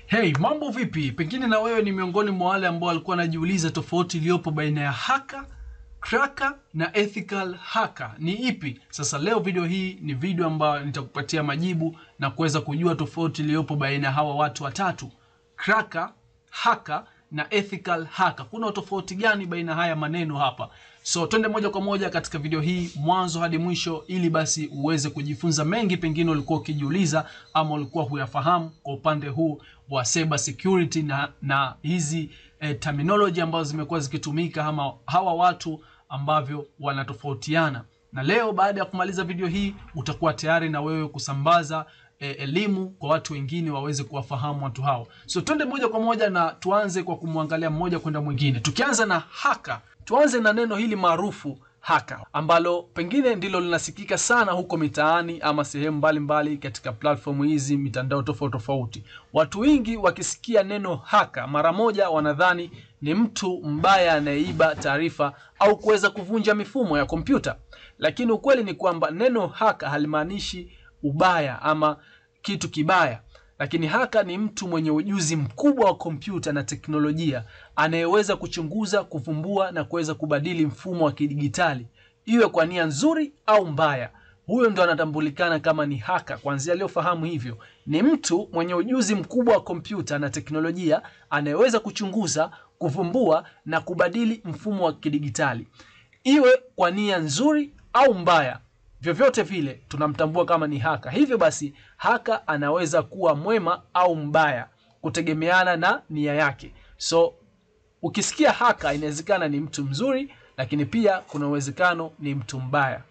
Hey, mambo vipi? Pengine na wewe ni miongoni mwa wale ambao walikuwa wanajiuliza tofauti iliyopo baina ya hacker, cracker na ethical hacker ni ipi? Sasa leo video hii ni video ambayo nitakupatia majibu na kuweza kujua tofauti iliyopo baina ya hawa watu watatu, cracker, hacker na ethical hacker. Kuna utofauti gani baina haya maneno hapa? So twende moja kwa moja katika video hii mwanzo hadi mwisho, ili basi uweze kujifunza mengi pengine ulikuwa ukijiuliza ama ulikuwa huyafahamu kwa upande huu wa cyber security na, na hizi eh, terminology ambazo zimekuwa zikitumika ama hawa watu ambavyo wanatofautiana. Na leo baada ya kumaliza video hii utakuwa tayari na wewe kusambaza eh, elimu kwa watu wengine waweze kuwafahamu watu hao. So twende moja kwa moja na tuanze kwa kumwangalia mmoja kwenda mwingine, tukianza na hacker. Tuanze na neno hili maarufu hacker ambalo pengine ndilo linasikika sana huko mitaani ama sehemu mbalimbali katika platform hizi mitandao tofauti tofauti. Watu wengi wakisikia neno hacker mara moja wanadhani ni mtu mbaya anayeiba taarifa au kuweza kuvunja mifumo ya kompyuta, lakini ukweli ni kwamba neno hacker halimaanishi ubaya ama kitu kibaya lakini haka ni mtu mwenye ujuzi mkubwa wa kompyuta na teknolojia anayeweza kuchunguza, kuvumbua na kuweza kubadili mfumo wa kidigitali iwe kwa nia nzuri au mbaya. Huyo ndo anatambulikana kama ni haka. Kwanzia aliyofahamu hivyo, ni mtu mwenye ujuzi mkubwa wa kompyuta na teknolojia anayeweza kuchunguza, kuvumbua na kubadili mfumo wa kidigitali iwe kwa nia nzuri au mbaya vyovyote vile tunamtambua kama ni haka. Hivyo basi, haka anaweza kuwa mwema au mbaya kutegemeana na nia yake. So ukisikia haka, inawezekana ni mtu mzuri, lakini pia kuna uwezekano ni mtu mbaya.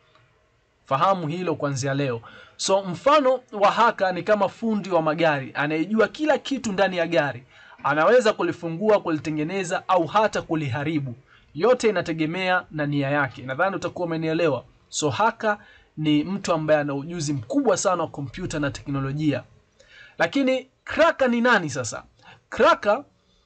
Fahamu hilo kuanzia leo. So mfano wa haka ni kama fundi wa magari anayejua kila kitu ndani ya gari, anaweza kulifungua, kulitengeneza au hata kuliharibu. Yote inategemea na nia yake. Nadhani utakuwa umenielewa. So haka ni mtu ambaye ana ujuzi mkubwa sana wa kompyuta na teknolojia. Lakini kraka ni nani sasa? Kraka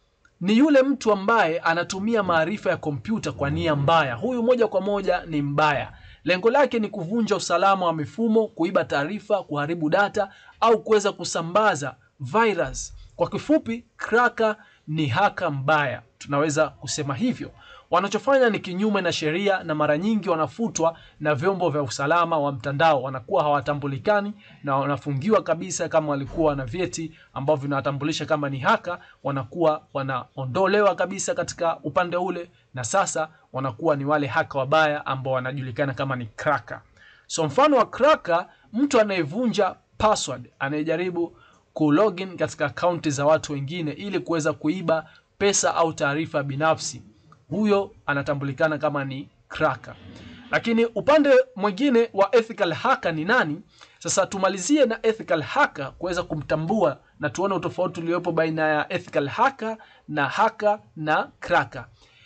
ni yule mtu ambaye anatumia maarifa ya kompyuta kwa nia mbaya. Huyu moja kwa moja ni mbaya. Lengo lake ni kuvunja usalama wa mifumo, kuiba taarifa, kuharibu data au kuweza kusambaza virus. Kwa kifupi, kraka ni haka mbaya, tunaweza kusema hivyo. Wanachofanya ni kinyume na sheria na mara nyingi wanafutwa na vyombo vya usalama wa mtandao, wanakuwa hawatambulikani na wanafungiwa kabisa. Kama walikuwa na vyeti ambavyo vinawatambulisha kama ni haka, wanakuwa wanaondolewa kabisa katika upande ule, na sasa wanakuwa ni wale haka wabaya ambao wanajulikana kama ni cracker. So mfano wa cracker, mtu anayevunja password, anayejaribu kulogin katika akaunti za watu wengine ili kuweza kuiba pesa au taarifa binafsi huyo anatambulikana kama ni cracker. Lakini upande mwingine wa ethical hacker ni nani? Sasa tumalizie na ethical hacker kuweza kumtambua na tuone utofauti uliopo baina ya ethical hacker na hacker na cracker.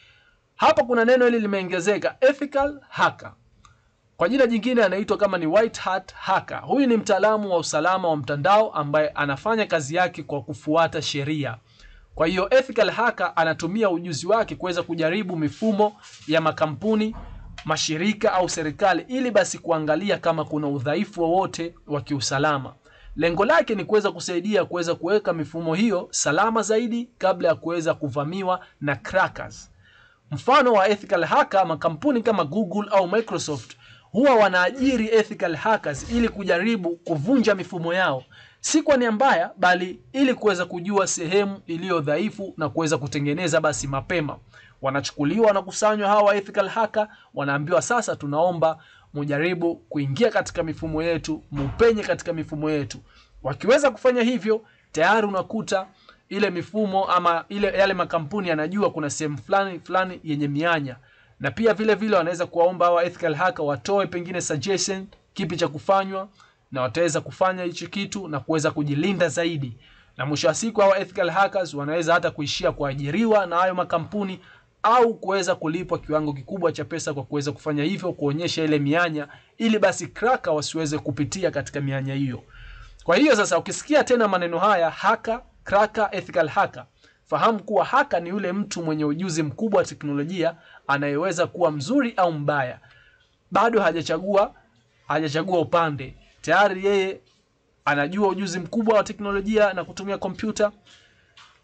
Hapa kuna neno hili limeongezeka, ethical hacker. Kwa jina jingine anaitwa kama ni white hat hacker. Huyu ni mtaalamu wa usalama wa mtandao ambaye anafanya kazi yake kwa kufuata sheria. Kwa hiyo ethical hacker anatumia ujuzi wake kuweza kujaribu mifumo ya makampuni, mashirika au serikali ili basi kuangalia kama kuna udhaifu wowote wa, wa kiusalama. Lengo lake ni kuweza kusaidia kuweza kuweka mifumo hiyo salama zaidi kabla ya kuweza kuvamiwa na crackers. Mfano wa ethical hacker, makampuni kama Google au Microsoft huwa wanaajiri ethical hackers ili kujaribu kuvunja mifumo yao si kwa nia mbaya, bali ili kuweza kujua sehemu iliyo dhaifu na kuweza kutengeneza basi mapema. Wanachukuliwa, wanakusanywa hawa ethical hacker, wanaambiwa sasa, tunaomba mujaribu kuingia katika mifumo yetu, mupenye katika mifumo yetu. Wakiweza kufanya hivyo, tayari unakuta ile mifumo ama ile yale makampuni yanajua kuna sehemu fulani fulani yenye mianya, na pia vile vile wanaweza kuwaomba hawa ethical hacker watoe pengine suggestion kipi cha kufanywa na wataweza kufanya hicho kitu na kuweza kujilinda zaidi, na mwisho wa siku hawa ethical hackers wanaweza hata kuishia kuajiriwa na hayo makampuni au kuweza kulipwa kiwango kikubwa cha pesa kwa kuweza kufanya hivyo, kuonyesha ile mianya, ili basi cracker wasiweze kupitia katika mianya hiyo. Kwa hiyo sasa, ukisikia tena maneno haya hacker, cracker, ethical hacker, fahamu kuwa haka ni yule mtu mwenye ujuzi mkubwa wa teknolojia anayeweza kuwa mzuri au mbaya. Bado hajachagua hajachagua upande tayari yeye anajua ujuzi mkubwa wa teknolojia na kutumia kompyuta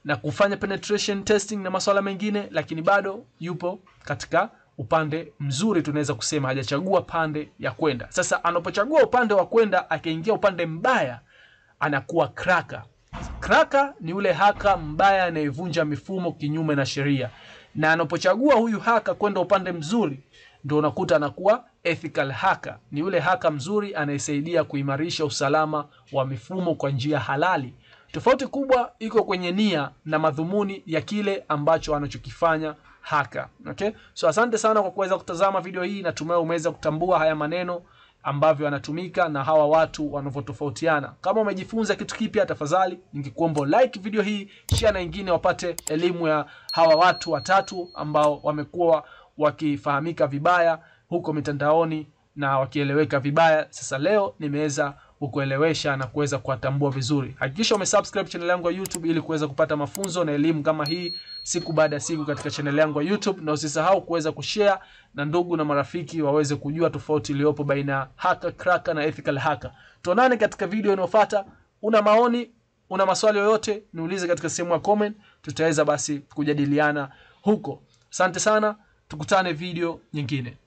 na kufanya penetration testing na masuala mengine, lakini bado yupo katika upande mzuri, tunaweza kusema hajachagua pande ya kwenda. Sasa anapochagua upande wa kwenda akaingia upande mbaya, anakuwa kraka. Kraka ni yule haka mbaya anayevunja mifumo kinyume na sheria, na anapochagua huyu haka kwenda upande mzuri, ndio unakuta anakuwa ethical haka. Ni yule haka mzuri anayesaidia kuimarisha usalama wa mifumo kwa njia halali. Tofauti kubwa iko kwenye nia na madhumuni ya kile ambacho anachokifanya haka. Okay? So asante sana kwa kuweza kutazama video hii, natumai umeweza kutambua haya maneno ambavyo yanatumika na hawa watu wanavyotofautiana. Kama umejifunza kitu kipya, tafadhali ningekuomba like video hii, share na wengine wapate elimu ya hawa watu watatu ambao wamekuwa wakifahamika vibaya huko mitandaoni na wakieleweka vibaya. Sasa leo nimeweza kukuelewesha na kuweza kuwatambua vizuri. Hakikisha umesubscribe channel yangu ya YouTube ili kuweza kupata mafunzo na elimu kama hii siku baada ya siku katika channel yangu ya YouTube, na usisahau kuweza kushare na ndugu na marafiki waweze kujua tofauti iliyopo baina ya hacker, cracker na ethical hacker. Tuonane katika video inayofuata. Una maoni, una maswali yoyote, niulize katika sehemu ya comment, tutaweza basi kujadiliana huko. Asante sana, tukutane video nyingine.